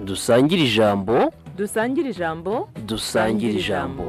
dusangire ijambo dusangire ijambo dusangire ijambo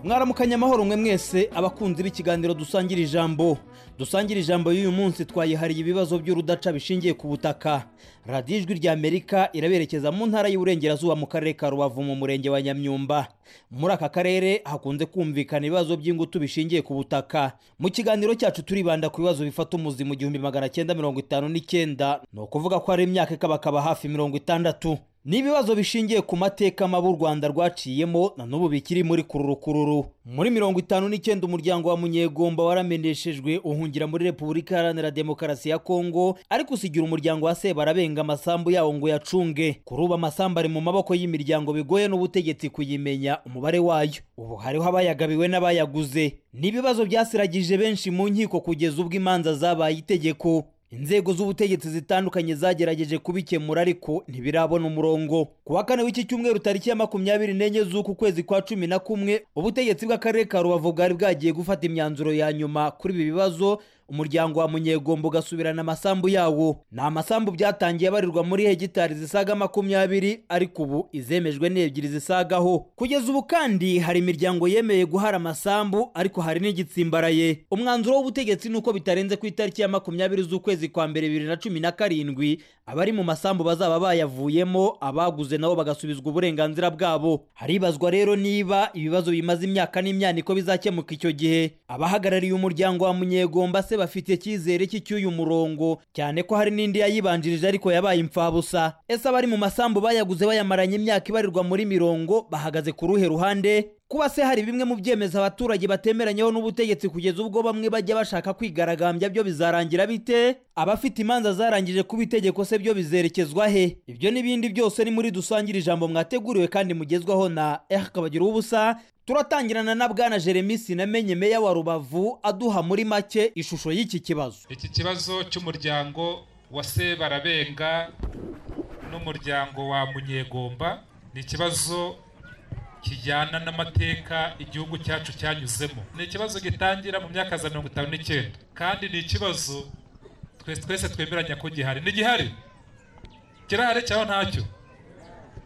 mwaramukanye amahoro mwe mwese abakunzi b'ikiganiro dusangira ijambo dusangira ijambo y'uyu munsi twayihariye ibibazo by'urudaca bishingiye ku butaka radiyo ijwi ry'amerika iraberekeza mu ntara y'uburengerazuba mu karere ka rubavu mu murenge wa nyamyumba muri aka karere hakunze kumvikana ibibazo by'ingutu bishingiye ku butaka mu kiganiro cyacu turibanda ku bibazo bifata umuzi mu gihumbi magana cyenda mirongo itanu n'icyenda ni ukuvuga ko hari imyaka ikabakaba hafi mirongo itandatu ni ibibazo bishingiye ku mateka mabi u rwanda rwaciyemo na n'ubu bikiri muri kururukururu muri mirongo itanu n'icyenda umuryango wa munyegomba warameneshejwe uhungira muri repubulika iharanira demokarasi ya kongo ariko usigira umuryango wa sebarabenga amasambu yawo ngo yacunge kuri ubu amasambu ari mu maboko y'imiryango bigoye n'ubutegetsi kuyimenya umubare wayo ubu hariho abayagabiwe n'abayaguze ni ibibazo byasiragije benshi mu nkiko kugeza ubwo imanza zabaye itegeko inzego z'ubutegetsi zitandukanye zagerageje kubikemura ariko ntibirabona umurongo ku wa kane w'iki cyumweru tariki ya makumyabiri n'enye z'uku kwezi kwa cumi na kumwe ubutegetsi bw'akarere ka rubavu bwari bwagiye gufata imyanzuro ya nyuma kuri ibi bibazo umuryango wa munyegombo ugasubirana amasambu yawo ni amasambu byatangiye abarirwa muri hegitari zisaga makumyabiri ariko ubu izemejwe n'ebyiri zisagaho kugeza ubu kandi hari imiryango yemeye guhara amasambu ariko hari n'igitsimbaraye umwanzuro w'ubutegetsi ni uko bitarenze ku itariki ya makumyabiri z'ukwezi kwa mbere bibiri na cumi na karindwi abari mu masambu bazaba bayavuyemo abaguze nabo bagasubizwa uburenganzira bwabo haribazwa rero niba ibibazo bimaze imyaka n'imyaniko bizakemuka icyo gihe abahagarariye umuryango wa munyegomba se bafite icyizere cy'icy'uyu murongo cyane ko hari n'indi yayibanjirije ariko yabaye imfabusa ese abari mu masambu bayaguze bayamaranye imyaka ibarirwa muri mirongo bahagaze ku ruhe ruhande kuba se hari bimwe mu byemezo abaturage batemeranyeho n'ubutegetsi kugeza ubwo bamwe bajya bashaka kwigaragambya byo bizarangira bite abafite imanza zarangije kuba itegeko se byo bizerekezwa he ibyo n'ibindi byose ni muri dusangire ijambo mwateguriwe kandi mugezwaho na eh kabagira ubusa turatangirana na bwana jeremy sinamenye meya wa rubavu aduha muri make ishusho y'iki kibazo iki kibazo cy'umuryango wa sebarabenga n'umuryango wa munyegomba ni ikibazo kijyana n'amateka igihugu cyacu cyanyuzemo ni ikibazo gitangira mu myaka za mirongo itanu n'icyenda kandi ni ikibazo twese twese twemeranya ko gihari ni gihari kirahari cyangwa ntacyo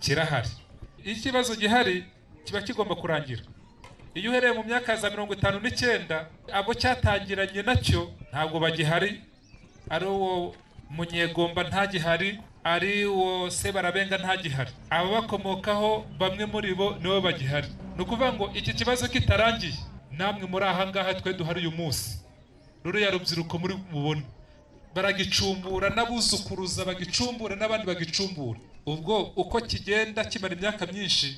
kirahari iyo ikibazo gihari kiba kigomba kurangira iyo uhereye mu myaka za mirongo itanu n'icyenda abo cyatangiranye nacyo ntabwo bagihari ari uwo munyegomba ntagihari ari uwo sebarabenga ntagihari ababakomokaho bamwe muri bo nibo bagihari ni ukuvuga ngo iki kibazo kitarangiye namwe muri aha ngaha twe duhari uyu munsi ruriya rubyiruko muri mubona baragicumbura n'abuzukuruza bagicumbura n'abandi bagicumbura ubwo uko kigenda kimara imyaka myinshi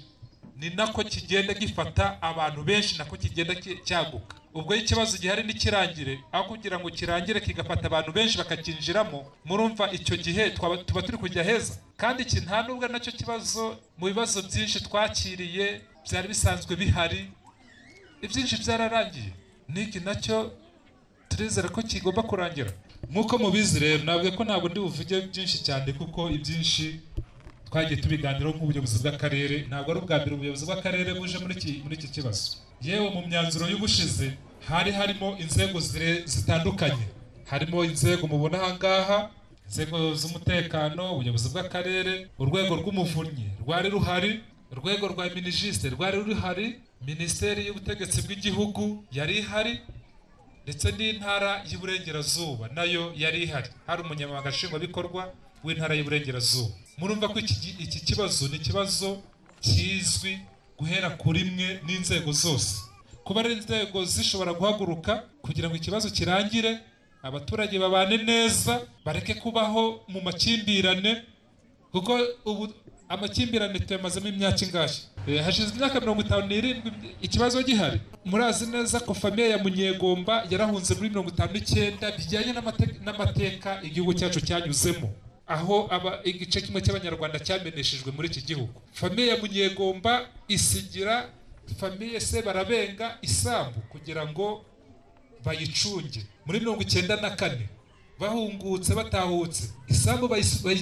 ni nako kigenda gifata abantu benshi nako kigenda cyaguka ubwo iyo ikibazo gihari ntikirangire aho kugira ngo kirangire kigafata abantu benshi bakakinjiramo murumva icyo gihe tuba turi kujya heza kandi iki nta nubwo ari nacyo kibazo mu bibazo byinshi twakiriye byari bisanzwe bihari ibyinshi byararangiye n'iki nacyo turizera ko kigomba kurangira nk'uko mubizi rero navuga ko ntabwo ndi buvuge byinshi cyane kuko ibyinshi twagiye tubiganiraho nk'ubuyobozi bw'akarere ntabwo ari ubwa mbere ubuyobozi bw'akarere buje muri iki kibazo yewe mu myanzuro y'ubushize hari harimo inzego zitandukanye harimo inzego mubona aha ngaha inzego z'umutekano ubuyobozi bw'akarere urwego rw'umuvunyi rwari ruhari urwego rwa minijisite rwari ruhari minisiteri y'ubutegetsi bw'igihugu yari ihari ndetse n'intara y'uburengerazuba nayo yari ihari hari umunyamabanga nshingwabikorwa w'intara y'uburengerazuba murumva ko iki kibazo ni ikibazo kizwi guhera kuri mwe n'inzego zose kuba ari inzego zishobora guhaguruka kugira ngo ikibazo kirangire abaturage babane neza bareke kubaho mu makimbirane kuko ubu amakimbirane tuyamazemo imyaka ingahe hashize imyaka mirongo itanu n'irindwi ikibazo gihari murazi neza ko famiye ya munyegomba yarahunze muri mirongo itanu n'icyenda bijyanye n'amateka igihugu cyacu cyanyuzemo aho igice kimwe cy'abanyarwanda cyameneshejwe muri iki gihugu famiye munyegomba isigira famiye se barabenga isambu kugira ngo bayicunge muri mirongo icyenda na kane bahungutse batahutse isambu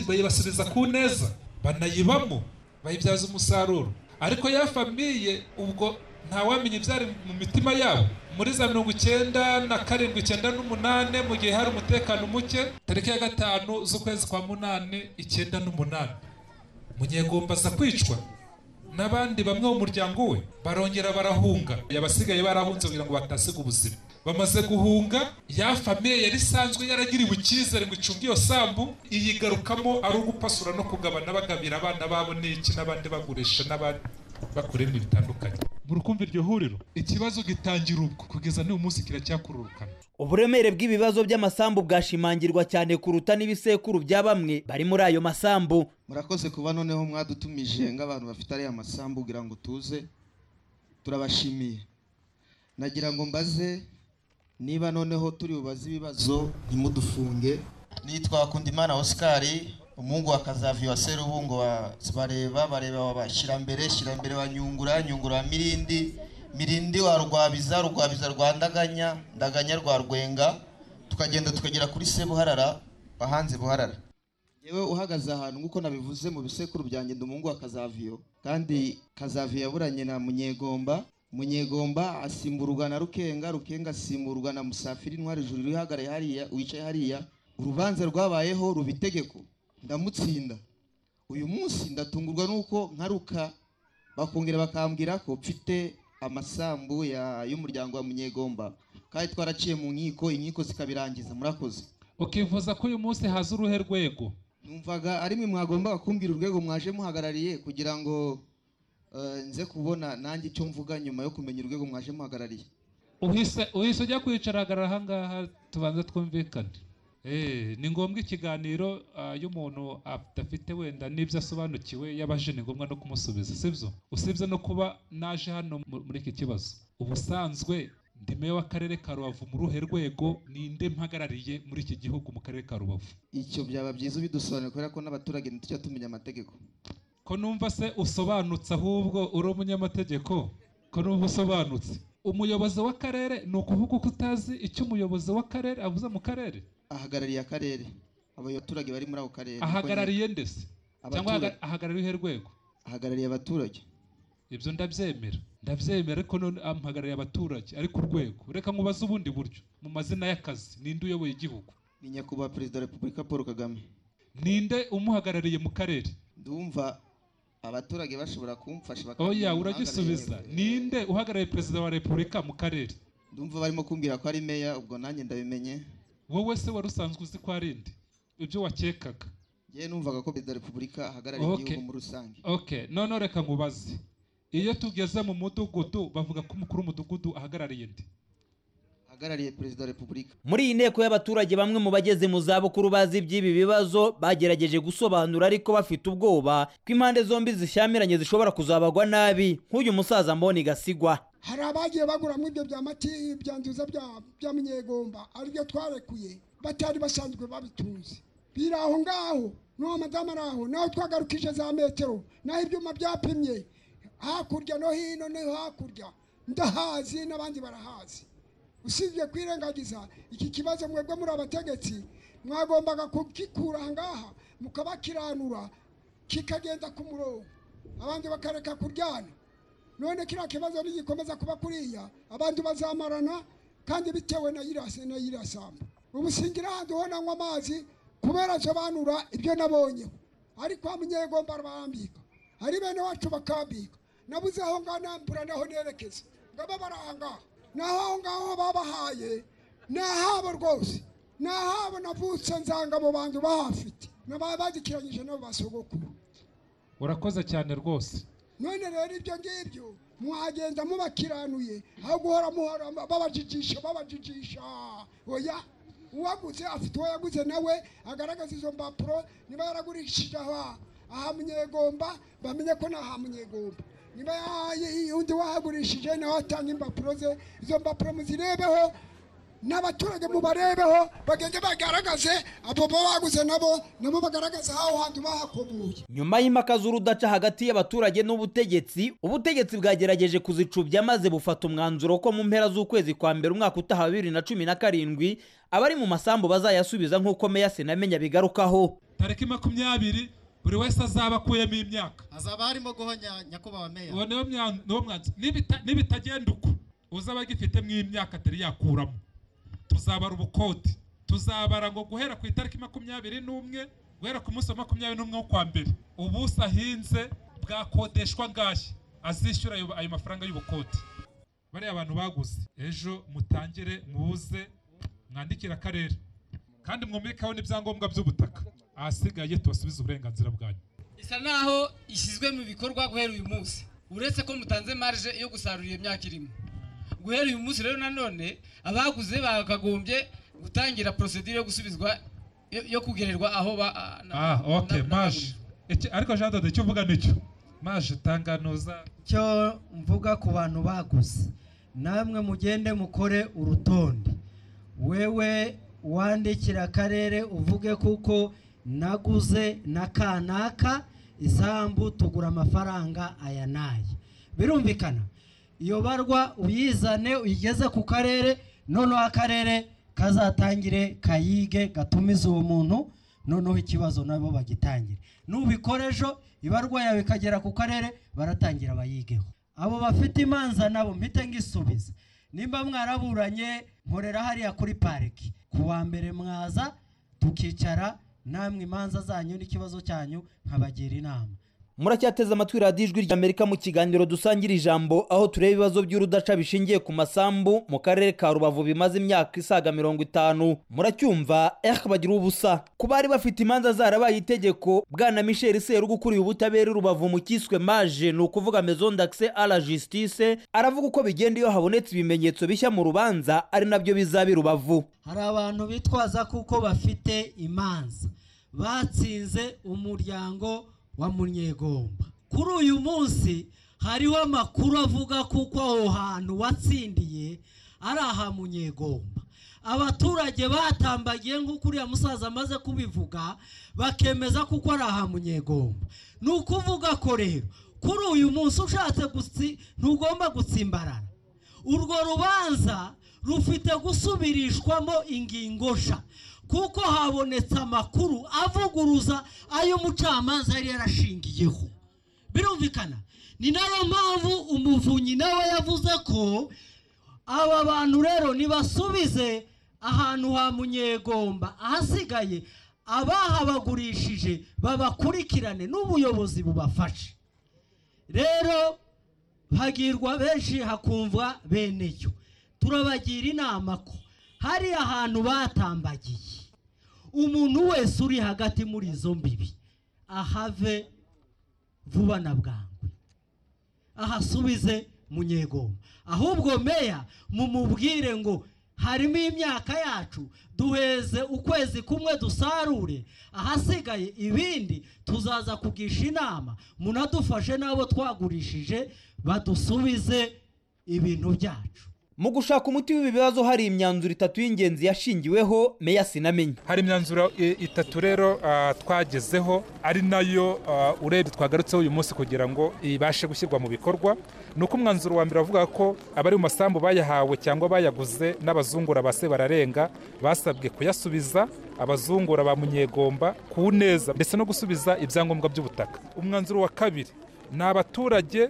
bayibasubiza ku neza banayibamo bayibyaza umusaruro ariko ya famiye ubwo ntawamenya ibyari mu mitima yabo muri za mirongo icyenda na karindwi icyenda n'umunani mu gihe hari umutekano muke tariki ya gatanu z'ukwezi kwa munani icyenda n'umunani munyegomba aza kwicwa n'abandi bamwe mu muryango we barongera barahunga abasigaye barahunze kugira ngo batasiga ubuzima bamaze guhunga ya famiye yari isanzwe yaragiriwe icyizere ngo icunge iyo sambu iyigarukamo ari ugupasura no kugabana bagabira abana babo n'iki n'abandi bagurisha n'abandi bakora ibintu bitandukanye muri kumva iryo huriro ikibazo gitangira ubwo kugeza n'uyu munsi kiracyakururukana uburemere bw'ibibazo by'amasambu bwashimangirwa cyane kuruta n'ibisekuru bya bamwe bari muri ayo masambu murakoze kuba noneho mwadutumije nk'abantu bafite ariya masambu kugira ngo tuze turabashimiye nagira ngo mbaze niba noneho turi bubaze ibibazo ntimudufunge nitwa Kundimana Oscar umuhungu wa Kazavi wa Serubungo wa Bareba bareba wa Shirambere Shirambere wa Nyungura Nyungura wa Mirindi Mirindi wa Rwabiza Rwabiza rwa Ndaganya Ndaganya rwa Rwenga tukagenda tukagera kuri Sebuharara bahanze Buharara yewe uhagaze ahantu nk'uko nabivuze mu bisekuru byanjye ndi umuhungu wa kazaviyo kandi kazaviyo yaburanye na munyegomba munyegomba asimburwa na rukenga rukenga asimburwa na musafiri intwari ijuru ihagaraye hariya wicaye hariya urubanza rwabayeho ruba itegeko ndamutsinda uyu munsi ndatungurwa n'uko nkaruka bakongera bakambwira ko mfite amasambu ya- y'umuryango wa munyegomba kandi twaraciye mu nkiko inkiko zikabirangiza murakoze ukifuza ko uyu munsi haza uruhe rwego numvaga ari mwe mwagombaga kumbwira urwego mwaje muhagarariye kugira ngo eh, nze kubona nanjye icyo mvuga nyuma yo kumenya urwego mwaje muhagarariye uhise uhise ujya kwicaragara ahangaha tubanza twumvikane Eh, ni ngombwa ikiganiro ah, iyo umuntu adafite wenda n'ibyo asobanukiwe yabaje ni ngombwa no kumusubiza sibyo usibye no kuba naje hano mu- muri iki kibazo ubusanzwe ndi meya w'akarere ka rubavu mu ruhe rwego ninde mpagarariye muri iki gihugu mu karere ka rubavu icyo byaba byiza ubidusobanurira kubera ko n'abaturage ntitujya tumenya amategeko ko numva se usobanutse ahubwo uri umunyamategeko ko numva usobanutse umuyobozi w'akarere ni ukuvuga uko utazi icyo umuyobozi w'akarere avuze mu karere ahagarariye akarere abaturage bari muri ako karere ahagarariye ndetse cyangwa Abaturage. ahaga- ahagarariye uruhe rwego ahagarariye abaturage ibyo ndabyemera ndabyemera ariko none amuhagarariye abaturage ariko urwego reka nkubaze ubundi buryo mu mazina y'akazi ninde uyoboye igihugu ni nyakubahwa perezida wa repubulika paul kagame ninde umuhagarariye mu karere ndumva abaturage bashobora kumfasha bakamenya oya umuhagarariye. uragisubiza ninde uhagarariye perezida wa repubulika mu karere ndumva barimo kumbwira ko ari meya ubwo nanjye ndabimenye wowe se wari usanzwe uzi ko ari inde ibyo wakekaga yewe numvaga ko perezida wa repubulika ahagarariye Okay. igihugu muri rusange okay none reka nkubaze iyo tugeze mu mudugudu bavuga ko umukuru w'umudugudu ahagarariye indi ahagarariye perezida wa repubulika muri iyi nteko y'abaturage bamwe mu bageze mu zabukuru bazi iby'ibi bibazo bagerageje gusobanura ariko bafite ubwoba ko impande zombi zishyamiranye zishobora kuzabagwa nabi nk'uyu musaza mboni gasigwa hari abagiye baguramo ibyo bya mati bya nziza bya bya munyegomba aribyo twarekuye batari basanzwe babituzi biri aho ngaho n'uwo madamu ari aho naho twagarukije za metero naho ibyuma byapimye hakurya no hino no hakurya ndahazi n'abandi barahazi usibye kwirengagiza iki kibazo mwebwe muri abategetsi mwagombaga kugikura aha ngaha mukabakiranura kikagenda ku murongo abandi bakareka kuryana none kiriya kibazo nigikomeza kuba kuriya abantu bazamarana kandi bitewe na yirasa na yirasamba ubu singira ahandi ho nanywa amazi kubera nsobanura ibyo nabonyeho ariko kwa munyegomba barambika ari bene wacu bakambika nabuze aho ngaho nambura naho nerekeza ngaba bari aha ngaha naho aho ngaho babahaye ni ahabo rwose ni ahabo navutse nzanga abo bantu bahafite nababagikiranyije n'abo basogokuru urakoze cyane rwose none rero ibyo ngibyo mwagenda mubakiranuye aho guhora muhora babajijisha babajijisha oya uwaguze afite uwo yaguze nawe agaragaza izo mpapuro niba yaragurishije aha aha munyegomba bamenye ko ni aha munyegomba niba yahaye undi wahagurishije nawe atanga impapuro ze izo mpapuro muzirebeho n'abaturage mubarebeho bagende bagaragaze abo baba baguze nabo nabo bagaragaza aho hantu bahakomuye nyuma y'impaka z'urudaca hagati y'abaturage n'ubutegetsi ubutegetsi bwagerageje kuzicubya maze bufata umwanzuro ko mu mpera z'ukwezi kwa mbere umwaka utaha wa bibiri na cumi na karindwi abari mu masambu bazayasubiza nk'uko meya senamenya bigarukaho tariki makumyabiri buri wese azaba akuyemo imyaka hazaba harimo guhonya nyakubahwa uwo meya niwo mwanzu- niwo mwanzu Nibita- nibitagenda uko uzaba agifitemo imyaka atari yakuramo tuzabara ubukode tuzabara ngo guhera ku itariki makumyabiri n'umwe guhera ku munsi wa makumyabiri n'umwe w'ukwa mbere ubuso ahinze bwakodeshwa ngahe azishyura ayo ayo mafaranga y'ubukode bariya abantu baguze ejo mutangire mubuze mwandikire akarere kandi mwumvikaho n'ibyangombwa by'ubutaka ahasigaye tubasubize uburenganzira bwanyu isa naho ishyizwe mu bikorwa guhera uyu munsi uretse ko mutanze marge yo gusarura iyo myaka irimo guhera uyu munsi rero nanone abaguze bakagombye gutangira procedure yo gusubizwa yo- yo kugererwa aho ba a- na- Ah, na- ok, na- maje. Iki- Ariko Jean Dode icyo uvuga nicyo. Maje tanganuza icyo mvuga ku bantu baguze namwe mugende mukore urutonde wewe wandikira akarere uvuge kuko naguze na kanaka isambu tugura amafaranga aya n'aya birumvikana iyo barwa uyizane uyigeze ku karere noneho akarere kazatangire kayige gatumize uwo muntu noneho ikibazo nabo bagitangire n'ubikora ejo ibarwa yawe ikagera ku karere baratangira bayigeho abo bafite imanza nabo mpite ngisubize nimba mwaraburanye nkorera hariya kuri pariki ku wa mbere mwaza tukicara namwe imanza zanyu n'ikibazo cyanyu nkabagira inama muracyateze amatwi radiyo ijwi ry'amerika mu kiganiro dusangira ijambo aho tureba ibibazo by'urudaca bishingiye ku masambu mu karere ka rubavu bimaze imyaka isaga mirongo itanu muracyumva eh bagira ubusa ku bari bafite imanza zarabaye itegeko bwana michel serugo ukuriye ubutabera i rubavu mu cyiswe maje ni ukuvuga maison d'accès à la justice aravuga uko bigenda iyo habonetse ibimenyetso bishya mu rubanza ari nabyo bizaba i rubavu hari abantu bitwaza kuko bafite imanza batsinze umuryango wa munyegomba kuri uyu munsi hariho amakuru avuga kuko aho hantu watsindiye ari aha munyegomba abaturage batambagiye nk'uko uriya musaza amaze kubivuga bakemeza kuko ari aha munyegomba ni ukuvuga ko rero kuri uyu munsi ushatse gutsi ntugomba gutsimbarara urwo rubanza rufite gusubirishwamo ingingo sha kuko habonetse amakuru avuguruza ayo umucamanza yari yarashingiyeho birumvikana ni nayo mpamvu umuvunyi nawe yavuze ko aba bantu rero nibasubize ahantu ha munyegomba ahasigaye abahabagurishije babakurikirane n'ubuyobozi bubafashe rero hagirwa benshi hakumva beneyo turabagira inama ko hari ahantu batambagiye umuntu wese uri hagati muri izo mbibi ahave vuba na bwangu ahasubize munyegomba ahubwo meya mumubwire ngo harimo imyaka yacu duheze ukwezi kumwe dusarure ahasigaye ibindi tuzaza kugisha inama munadufashe n'abo twagurishije badusubize ibintu byacu mu gushaka umuti w'ibi bibazo hari imyanzuro itatu y'ingenzi yashingiweho meya sinamenye hari imyanzuro i- itatu rero ah, twagezeho ari nayo ah, urebye twagarutseho uyu munsi kugira ngo ibashe gushyirwa mu bikorwa ni uko umwanzuro wa mbere avuga ko abari mu masambu bayahawe cyangwa bayaguze n'abazungura ba bararenga basabwe kuyasubiza abazungura ba munyegomba ku neza ndetse no gusubiza ibyangombwa by'ubutaka umwanzuro wa kabiri ni abaturage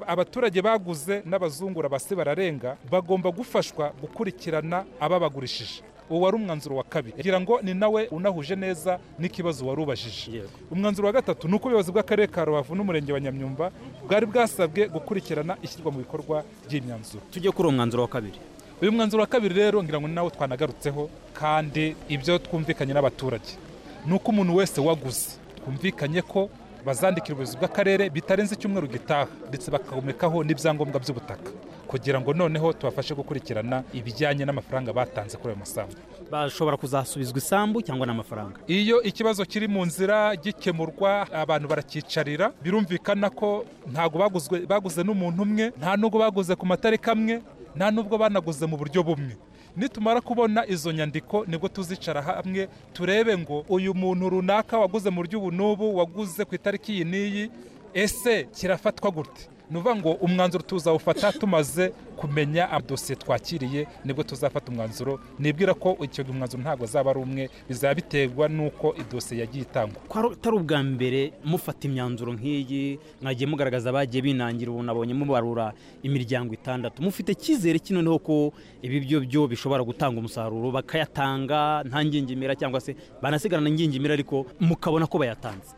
abaturage baguze n'abazungura basi bararenga bagomba gufashwa gukurikirana ababagurishije uwo wari umwanzuro wa kabiri kugira ngo ni nawe unahuje neza n'ikibazo wari ubajije umwanzuro wa gatatu ni uko ubuyobozi bw'akarere ka rubavu n'umurenge wa nyamyumba bwari bwasabwe gukurikirana ishyirwa mu bikorwa ry'imyanzuro tujye kuri uwo mwanzuro wa kabiri uyu mwanzuro wa kabiri rero ngira ngo ni nawo twanagarutseho kandi ibyo twumvikanye n'abaturage ni uko umuntu wese waguze twumvikanye ko bazandikira ubuyobozi bw'akarere bitarenze icyumweru gitaha ndetse bakahomekaho n'ibyangombwa by'ubutaka kugira ngo noneho tubafashe gukurikirana ibijyanye n'amafaranga batanze kuri ayo masambu bashobora kuzasubizwa isambu cyangwa n'amafaranga iyo ikibazo kiri mu nzira gikemurwa abantu barakicarira birumvikana ko ntabwo baguzwe baguze n'umuntu umwe nta nubwo baguze ku matariki amwe nta nubwo banaguze mu buryo bumwe nitumara kubona izo nyandiko nibwo tuzicara hamwe turebe ngo uyu muntu runaka waguze mu buryo ubu n'ubu waguze ku itariki iyi n'iyi ese kirafatwa gute ni ukuvuga ngo umwanzuro tuzawufata tumaze kumenya amadosiye twakiriye nibwo tuzafata umwanzuro nibwira ko icyo umwanzuro ntabwo azaba ari umwe bizaba biterwa n'uko idosiye yagiye itangwa ko ari- atari ubwa mbere mufata imyanzuro nk'iyi mwagiye mugaragaza abagiye binangira ubu nabonye mubarura imiryango itandatu mufite icyizere ki noneho ko ibi byo byo bishobora gutanga umusaruro bakayatanga nta ngingimira cyangwa se banasigarana ingingimira ariko mukabona ko bayatanze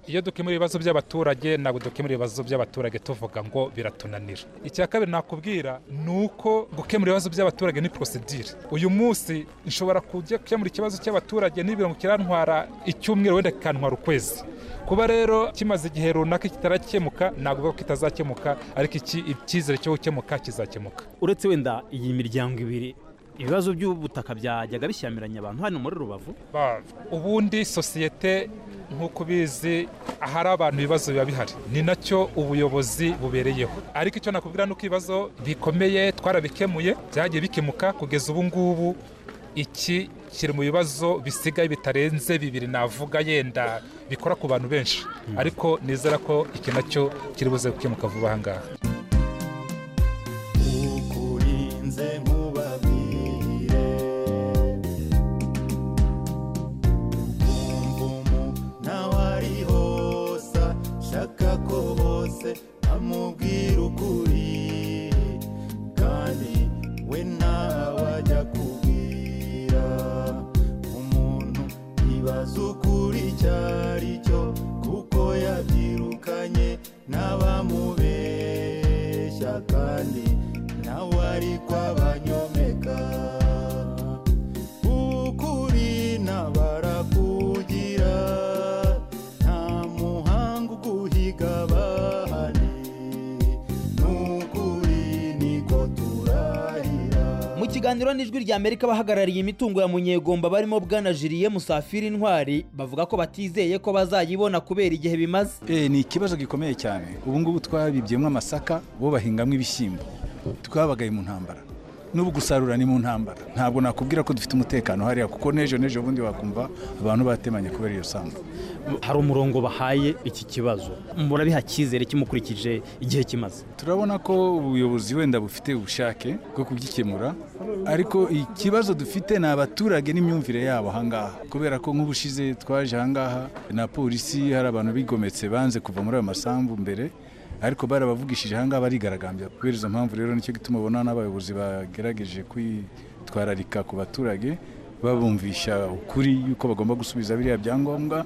iyo dukemura ibibazo by'abaturage ntabwo dukemura ibibazo by'abaturage tuvuga ngo biratunanira icya kabiri nakubwira ni uko gukemura ibibazo by'abaturage ni porosidire uyu munsi nshobora kujya gukemura ikibazo cy'abaturage n'ibirango kirantwara icyumweru wenda kikantwara ukwezi kuba rero kimaze igihe runaka kitarakemuka ntabwo uvuga ko kitazakemuka ariko iki icyizere cyo gukemuka kizakemuka uretse wenda iyi miryango ibiri ibibazo by'ubutaka byajyaga bishyamiranya abantu hano muri rubavu Ba- ubundi sosiyete nk'uko ubizi ahari abantu ibibazo biba bihari ni nacyo ubuyobozi bubereyeho ariko icyo nakubwira ni uko ibibazo bikomeye twarabikemuye byagiye bikemuka kugeza ubu ngubu iki kiri mu bibazo bisigaye bitarenze bibiri navuga yenda bikora ku bantu benshi ariko nizera ko iki nacyo kiri buze gukemuka vuba aha ngaha ukurinze nkubabwire umvumu nawe ari hose shaka ko bose amubwira ukuri kandi we nawe ajya kubwira umuntu ibaza ukuri icyo ari cyo kuko yabyirukanye n'abamubeshya kandi nawe ari kwabanyomeka ukuri nabarakugira nta muhanga uguhiga bahari n'ukuri niko turahira mu kiganiro n'ijwi rya amerika abahagarariye imitungo ya munyegomba barimo bwana jiliye musafiri intwari bavuga ko batizeye ko bazayibona kubera igihe bimaze Eh, ni ikibazo gikomeye cyane ubu ngubu twabibyemo amasaka bo bahingamo ibishyimbo twabagaye mu ntambara n'ubu gusarura ni mu ntambara ntabwo nakubwira ko dufite umutekano hariya kuko n'ejo n'ejo bundi wakumva abantu batemanye kubera iyo sambu hari umurongo bahaye iki kibazo murabiha cyizere kimukurikije igihe kimaze turabona ko ubuyobozi wenda bufite ubushake bwo kugikemura ariko ikibazo dufite ni abaturage n'imyumvire yabo ahangaha kubera ko nk'ubushize twaje ahangaha na polisi hari abantu bigometse banze kuva muri ayo masambu mbere ariko barabavugishije ahangaha barigaragambya kubera izo mpamvu rero nicyo gituma ubona n'abayobozi bagerageje kwitwararika ku baturage babumvisha ukuri yuko bagomba gusubiza biriya byangombwa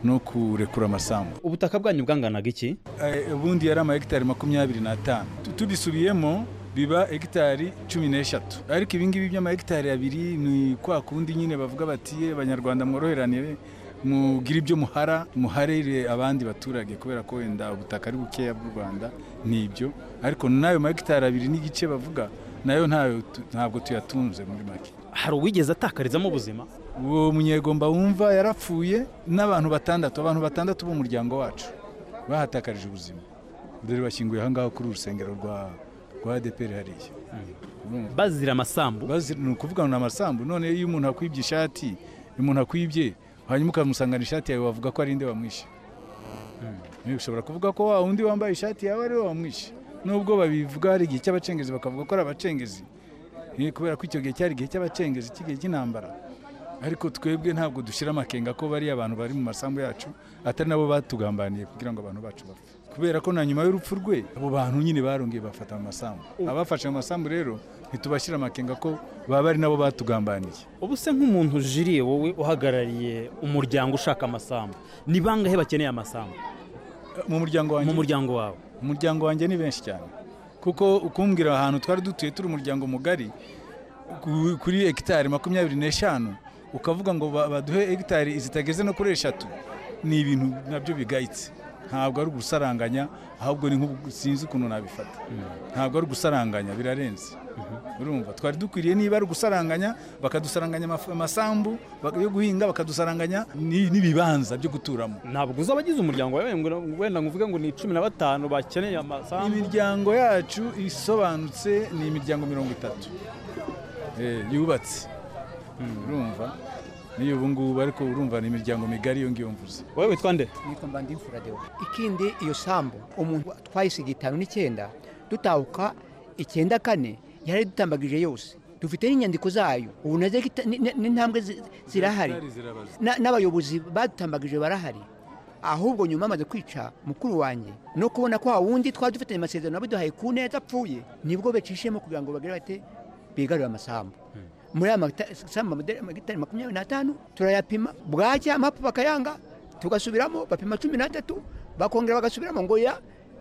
no kurekura amasambu ubutaka bwanyu bwanganaga iki Eh, ubundi yari ama hegitari makumyabiri n'atanu Tu- tubisubiyemo biba hegitari cumi n'eshatu ariko ibingibi by'ama hegitari abiri ni kwa kundi nyine bavuga bati "Ye, banyarwanda mworoheranire mugire ibyo muhara muharire abandi baturage kubera ko wenda ubutaka ari bukeya bw'u rwanda ni ibyo ariko n'ayo ma hegitari abiri n'igice bavuga nayo ntayo tu- ntabwo tuyatunze muri make hari uwigeze atakarizamo ubuzima uwo munyegomba wumva yarapfuye n'abantu batandatu abantu batandatu b'umuryango wacu bahatakarije ubuzima dore bashyinguye ahangaha kuri uru rusengero rwa rwa adeperi hariya Urumva? bazira amasambu Bazi- ni ukuvuga ngo ni amasambu none iyo umuntu akwibye ishati umuntu akwibye hanyuma ukamusangana ishati yawe wavuga ko ari inde wamwishe Niwe ushobora kuvuga ko wa undi wambaye ishati yawe ari we wamwishe nubwo babivuga hari igihe cy'abacengezi bakavuga ko ari abacengezi Eh, kubera ko icyo gihe cyari igihe cy'abacengezi cy'igihe cy'intambara ariko twebwe ntabwo dushyira amakenga ko bariya abantu bari mu masambu yacu atari nabo batugambaniye kugira ngo abantu bacu bapfe kubera ko na nyuma y'urupfu rwe abo bantu nyine barongeye bafata mu masambu abafashe mu masambu rero ntitubashyira amakenga ko baba ari nabo batugambaniye ubu se nk'umuntu jiriye wowe uhagarariye umuryango ushaka amasambu ni bangahe bakeneye amasambu Eh, mu muryango wanjye mu muryango wawe umuryango wanjye ni benshi cyane kuko ukumbwira ahantu twari dutuye turi umuryango mugari ku- kuri hegitari makumyabiri n'eshanu ukavuga ngo ba- baduhe hegitari zitageze no kuri eshatu ni ibintu nabyo bigayitse ntabwo ari ugusaranganya ahubwo ni nk'ubu sinzi ukuntu nabifata ntabwo ari ugusaranganya birarenze urumva twari dukwiriye niba ari ugusaranganya bakadusaranganya amaf- amasambu bak- yo guhinga bakadusaranganya ni- n'ibibanza byo guturamo ntabwo uzi abagize umuryango wawe ngo- wenda ngo uvuge ngo ni cumi na batanu bakeneye amasambu imiryango yacu isobanutse ni imiryango mirongo itatu Eh, yubatse urumva n'iyo ubu ngubu ariko urumva ni imiryango migari iyo ngiyo mvuze wowe witwa nde nitwa mbandimfura deo ikindi iyo sambu umuntu twayisiga itanu n'icyenda dutahuka icyenda kane yari dutambagije yose dufite n'inyandiko zayo ubu nazo n'intambwe zi- zirahari Na- n'abayobozi badutambagije barahari ahubwo nyuma amaze kwica mukuru wanjye no kubona ko wundi twari dufitanye amasezerano abiduhaye ku neza apfuye nibwo becishemo kugira ngo bagire bate bigarure amasambu muri aya magita- sambu amade- amagitari makumyabiri n'atanu turayapima bwacya amapu bakayanga tugasubiramo bapima cumi n'atatu bakongera bagasubiramo ngo ya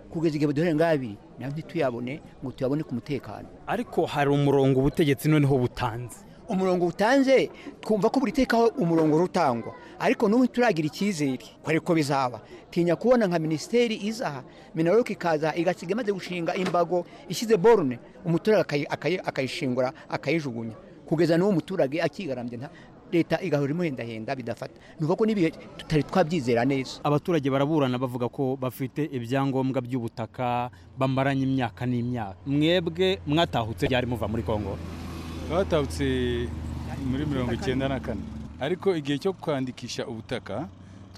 kugeza igihe baduhere ngabi nayo ntituyabone ngo tuyabone ku mutekano ariko hari umurongo ubutegetsi noneho butanze umurongo utanze twumva ko buri tekaho umurongo rutangwa ariko n'ubu turagira icyizere kubera ko bizaba tinya kubona nka minisiteri iza minaloke ikaza igasiga imaze gushinga imbago ishyize borune umuturage akayi- akayi- akayishingura akayijugunya kugeza n'uwo muturage akigarambye nta leta igahora imuhendahenda bidafata ni ukuvuga ko n'ibihe tutari twabyizera neza abaturage baraburana bavuga ko bafite ibyangombwa by'ubutaka bamaranye imyaka n'imyaka mwebwe mwatahutse ryari muva muri kongo batahutse muri mirongo icyenda na kane ariko igihe cyo kwandikisha ubutaka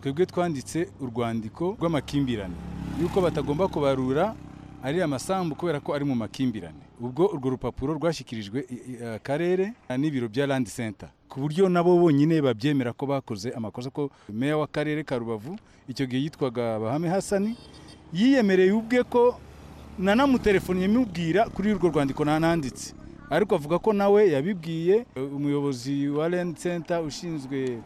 twebwe twanditse urwandiko rw'amakimbirane yuko batagomba kubarura ariya masambu kubera ko ari mu makimbirane ubwo urwo rupapuro rwashyikirijwe i- i- akarere n'ibiro bya land center ku buryo nabo bonyine babyemera ko bakoze amakosa ko meya w'akarere ka rubavu icyo gihe yitwaga bahame hasani yiyemereye ubwe ko nanamutelefoniye mubwira kuri urwo rwandiko nananditse ariko avuga ko nawe yabibwiye e, umuyobozi wa land center ushinzwe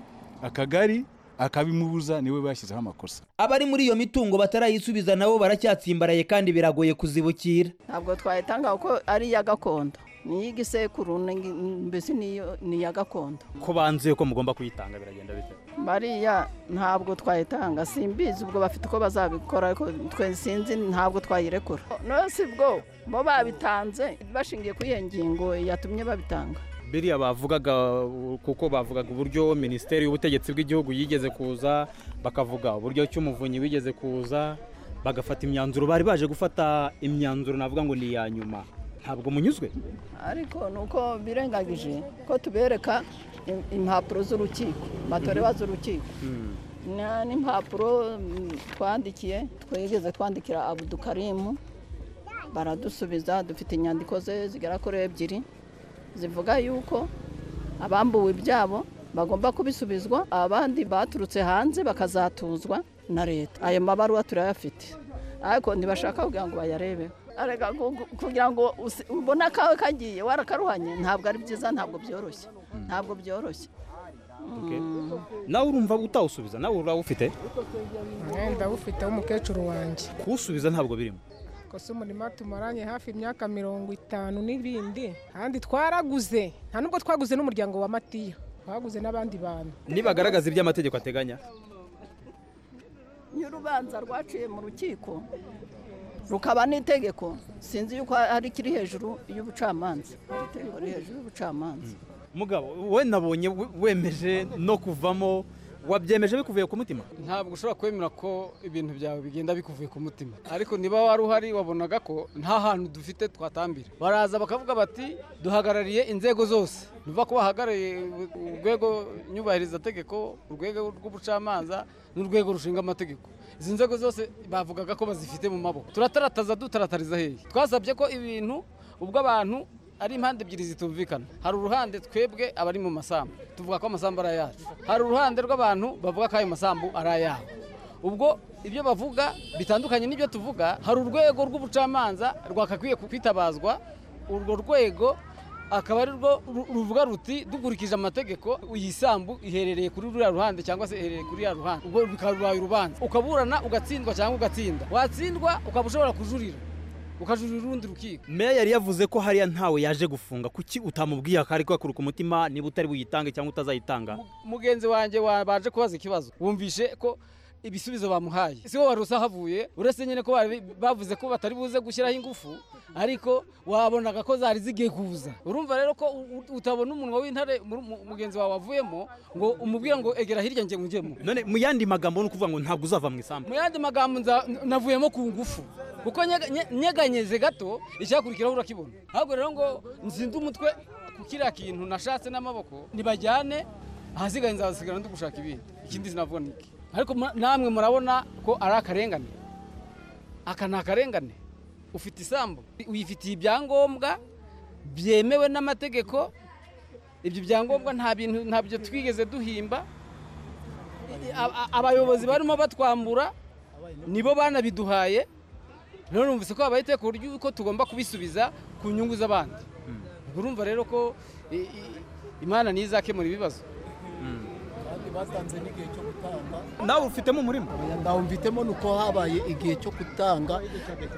akagari akabimubuza niwe bashyizeho amakosa abari muri iyo mitungo batarayisubiza nabo baracyatsimbaraye kandi biragoye kuzibukira ntabwo twayitanga kuko ari iya gakondo ni iy'igisekuru ni- mbese niyo- ni iya gakondo ko banzuye ko mugomba kuyitanga biragenda bite bariya ntabwo twayitanga simbizi ubwo bafite uko bazabikora ariko twe sinzi ntabwo twayirekura no si bwo bo babitanze bashingiye kuri iyo ngingo yatumye babitanga biriya bavugaga kuko bavugaga uburyo minisiteri y'ubutegetsi bw'igihugu yigeze kuza bakavuga uburyo cy'umuvunyi wigeze kuza bagafata imyanzuro bari baje gufata imyanzuro navuga ngo ni iya nyuma ntabwo munyuzwe ariko ni uko birengagije ko tubereka im- impapuro z'urukiko batoreba z'urukiko Na- n'impapuro mm, twandikiye twigeze twandikira abudukarimu baradusubiza dufite inyandiko ze zigera kuri ebyiri zivuga yuko abambuwe ibyabo bagomba kubisubizwa abandi baturutse hanze bakazatuzwa na leta ayo mabaruwa turayafite ariko ntibashaka kugira ngo bayarebeho Arega ku- ku- kugira ngo usi- ubone akawe kagiye warakaruhanye ntabwo ari byiza ntabwo byoroshye ntabwo byoroshye nawe urumva utawusubiza nawe urawufite ndawufiteho umukecuru wanjye kuwusubiza ntabwo birimo kose umurima tumaranye hafi imyaka mirongo itanu n'ibindi kandi twaraguze nta nubwo twaguze n'umuryango wa matiya twaguze n'abandi bantu nibagaragaza ibyo amategeko ateganya iyo urubanza rwaciye mu rukiko rukaba n'itegeko sinzi yuko hari ikiri hejuru y'ubucamanza hari itegeko riri hejuru y'ubucamanza mugabo wowe nabonye we- wemeje no kuvamo wabyemeje bikuvuye ku mutima ntabwo ushobora kwemera ko ibintu byawe bigenda bikuvuye ku mutima ariko niba wari uhari wabonaga ko nta hantu dufite twatambira baraza bakavuga bati duhagarariye inzego zose nuva ko bahagarariye urwego nyubahirizategeko urwego rw'ubucamanza n'urwego rushinga amategeko izi nzego zose bavugaga ko bazifite mu maboko turatarateza dutaratariza hehe twasabye ko ibintu ubwo abantu ari impande ebyiri zitumvikana hari uruhande twebwe abari mu masambu tuvuga ko amasambu ari ayacu hari uruhande rw'abantu bavuga ko ayo masambu ari ayabo ubwo ibyo bavuga bitandukanye n'ibyo tuvuga hari urwego rw'ubucamanza rwakakwiye kwitabazwa urwo rwego akaba ari rwo ru- ruvuga ruti dukurikije amategeko iyi sambu iherereye kuri ruriya ruhande cyangwa se iherereye kuri ruriya ruhande ubwo bikaba bibaye urubanza ukaburana ugatsindwa cyangwa ugatsinda watsindwa ukaba ushobora kujurira ukajurira urundi rukiko meya yari yavuze ko hariya ntawe yaje gufunga kuki utamubwiye akari kwakuruka umutima niba utari buyitange cyangwa utazayitanga mugenzi wanjye wabanje kubaza ikibazo wumvishe ko ibisubizo bamuhaye si wowe wari usahavuye uretse nyine ko bari- bavuze ko batari buze gushyiraho ingufu ariko wabonaga ko zari zigiye kuza urumva rero ko u- u- utabona umunwa w'intare mu- mu- mugenzi wawe wavuyemo ngo umubwira ngo egera hirya njye ngujyemo none mu yandi magambo ni ukuvuga ngo ntabwo uzava mu isambu mu yandi magambo nza- navuyemo ku ngufu kuko nyega- nye- nyeganyeze gato icyakurikiraho urakibona ahubwo rero ngo nzinde umutwe ku kiriya kintu nashatse n'amaboko nibajyane ahasigaye nzasigarana ndi gushaka ibindi ikindi sinavuga ni iki ariko mura- namwe murabona ko ari akarengane aka ni akarengane ufite isambu uyifitiye ibyangombwa byemewe n'amategeko ibyo byangombwa nta bintu ntabyo twigeze duhimba A- a- abayobozi barimo batwambura nibo banabiduhaye rero numvise ko habaye iteka uburyo uko tugomba kubisubiza ku nyungu z'abandi ubwo urumva rero ko i- i- imana niyo izakemura ibibazo kandi batanze n'igihe cyo gutanga nawe ufitemo umurimo ndawo mfitemo ni uko habaye igihe cyo gutanga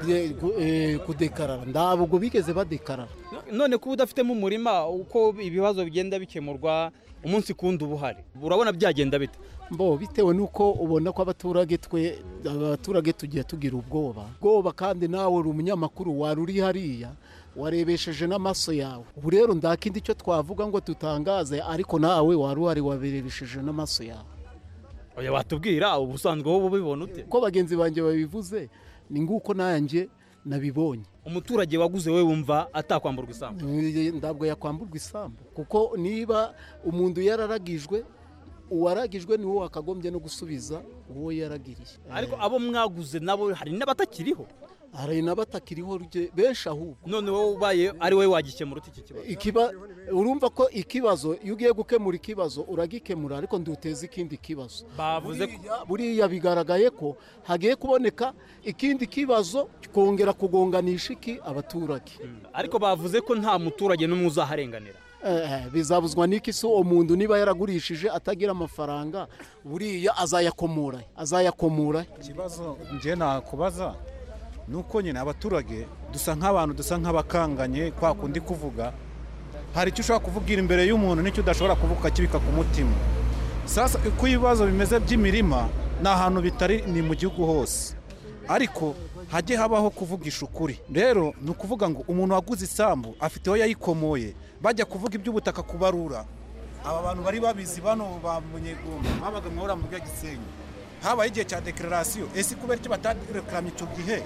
eh, gu- eh, kudekarara ntabwo bigeze badekarara none kuba udafitemo umurima uko ibibazo bigenda bikemurwa umunsi kundi uba uhari urabona byagenda bite mbo bitewe n'uko ubona ko abaturage twe abaturage tugiye tugira ubwoba ubwoba kandi nawe uri umunyamakuru wari uri hariya warebesheje n'amaso yawe ubu rero nta kindi cyo twavuga ngo dutangaze ariko nawe wari uhari wabirebesheje n'amaso yawe oya watubwira ubusanzwe wowe ubibona ute ko bagenzi banjye babivuze ni nguko nanjye nabibonye umuturage waguze we wumva atakwamburwa isambu ntabwo yakwamburwa isambu kuko niba umuntu yararagijwe uwaragijwe niwe wakagombye no gusubiza uwo yaragiriye ariko abo mwaguze nabo hari n'abatakiriho hari n'abatakiriho rye- benshi ahubwo none wowe ubaye ari wowe wagikemura ute iki kibazo Ikiba- urumva ko ikibazo iyo ugiye gukemura ikibazo uragikemura ariko nduteze ikindi kibazo bavuze ko Buriya- buriya bigaragaye ko hagiye kuboneka ikindi kibazo kongera kugonganisha iki abaturage ariko bavuze ko nta muturage n'umwe uzaharenganira Eh, bizabuzwa n'iki se uwo muntu niba yaragurishije atagira amafaranga buriya azayakomura azayakomura ikibazo njye nakubaza ni uko nyine abaturage dusa nk'abantu dusa nk'abakanganye kwa kundi kuvuga hari icyo ushobora kuvugira imbere y'umuntu n'icyo udashobora kuvuga ukakibika ku mutima sasa uko ibibazo bimeze by'imirima ni ahantu bitari ni mu gihugu hose ariko hajye habaho kuvugisha ukuri rero ni ukuvuga ngo umuntu waguze isambu afite aho yayikomoye bajya kuvuga iby'ubutaka kubarura aba bantu bari babizi bano ba munyegomba babaga mu mu bwa gisenyi habaye igihe cya dekararasiyo ese kubera icyo batadekaranye icyo gihe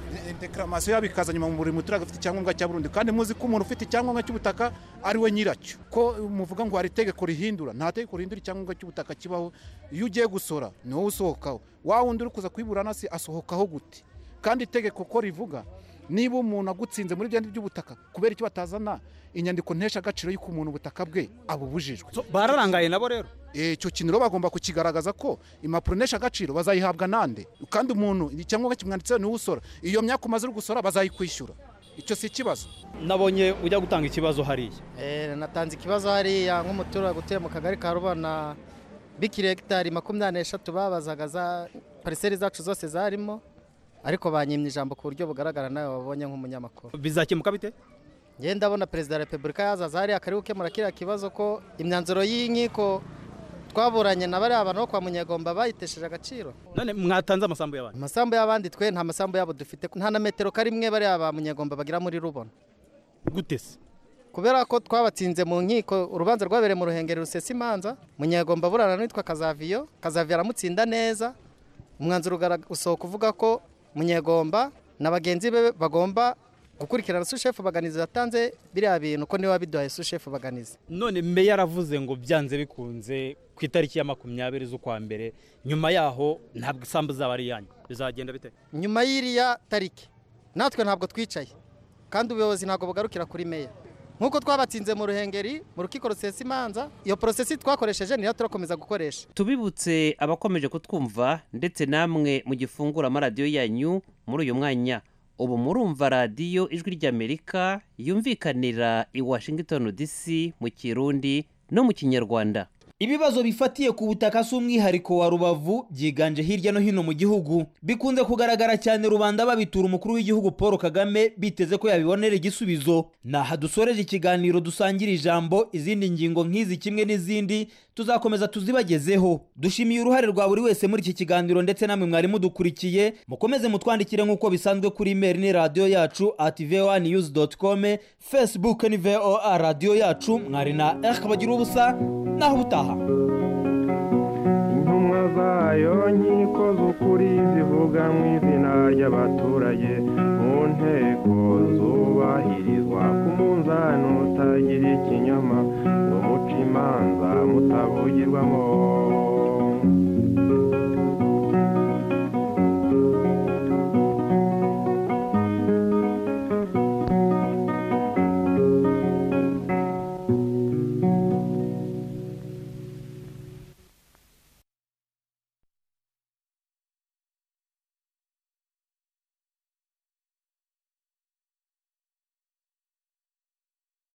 Eh, deklaramasiyo yabo ikaza nyuma buri muturage ufite icyangombwa cya burundu kandi muzi ko umuntu ufite icyangombwa cy'ubutaka ari we nyiracyo ko muvuga ngo hari itegeko rihindura nta tegeko rihindura icyangombwa cy'ubutaka kibaho iyo ugiye gusora ni wowe usohokaho wa wundi uri kuza kuyiburana se asohokaho gute kandi itegeko ko rivuga niba umuntu agutsinze muri byandi by'ubutaka kubera icyo batazana inyandiko ntesha agaciro y'uko umuntu ubutaka bwe abubujijwe bararangaye nabo rero icyo kintu rero bagomba kukigaragaza ko impapuro ntesha agaciro bazayihabwa nande kandi umuntu icyangombwa kimwanditseho niwe usora iyo myaka umaze uri gusora bazayikwishyura icyo si ikibazo nabonye ujya gutanga ikibazo hariya Eh, natanze ikibazo hariya nk'umuturage utuye mu kagari ka rubona bikiri hegitari makumyabiri n'eshatu babazaga za pariseri zacu zose zarimo ariko banyimye ijambo ku buryo bugaragara nawe wabonye nk'umunyamakuru bizakemuka bite njyewe ndabona perezida wa repubulika yazaza hariya akari gukemura kiriya kibazo ko imyanzuro y'inkiko twaburanye na bariya bantu bo kwa munyegomba bayitesheje agaciro none mwatanze amasambu y'abantu amasambu y'abandi twe nta masambu yabo dufite nta na metero karimwe bariya ba munyegomba bagira muri rubona gute se kubera ko twabatsinze mu nkiko urubanza rwabereye mu ruhengeri rusesa imanza munyegomba burana n'uwitwa kazaviyo kazaviyo aramutsinda neza umwanzuro ugara- usohoka uvuga ko munyegomba na bagenzi be bagomba gukurikirana sushefu baganizi yatanze biriya bintu ko niwe wabiduhaye sushefu baganizi none meya yaravuze ngo byanze bikunze ku itariki ya makumyabiri z'ukwa mbere nyuma yaho ntabwo isambu zaba ari iyanyu bizagenda bite nyuma y'iriya tariki natwe ntabwo twicaye kandi ubuyobozi ntabwo bugarukira kuri meya nk'uko twabatsinze mu ruhengeri mu rukiko rusesa imanza iyo porosesi twakoresheje niyo turakomeza gukoresha tubibutse abakomeje kutwumva ndetse namwe mu gifungura amaradiyo yanyu muri uyu mwanya ubu murumva radiyo ijwi ry'amerika yumvikanira i washington dc mu kirundi no mu kinyarwanda Ibibazo bifatiye ku butaka si umwihariko wa Rubavu byiganje hirya no hino mu gihugu bikunze kugaragara cyane rubanda babitura umukuru w'igihugu Paul Kagame biteze ko yabibonera igisubizo ni aha dusoreje ikiganiro dusangira ijambo izindi ngingo nk'izi kimwe n'izindi tuzakomeza tuzibagezeho dushimiye uruhare rwa buri wese muri iki kiganiro ndetse namwe mwari mudukurikiye mukomeze mutwandikire nk'uko bisanzwe kuri imeri ni radiyo yacu at voa news com facebook ni voa radiyo yacu mwari na eric bagira ubusa naho ubutaha intumwa zayo nkiko z'ukuri zivuga mu izina ry'abaturage mu nteko zubahirizwa ku munzani utagira ikinyoma ngo muce imanza mutaba bavugirwamo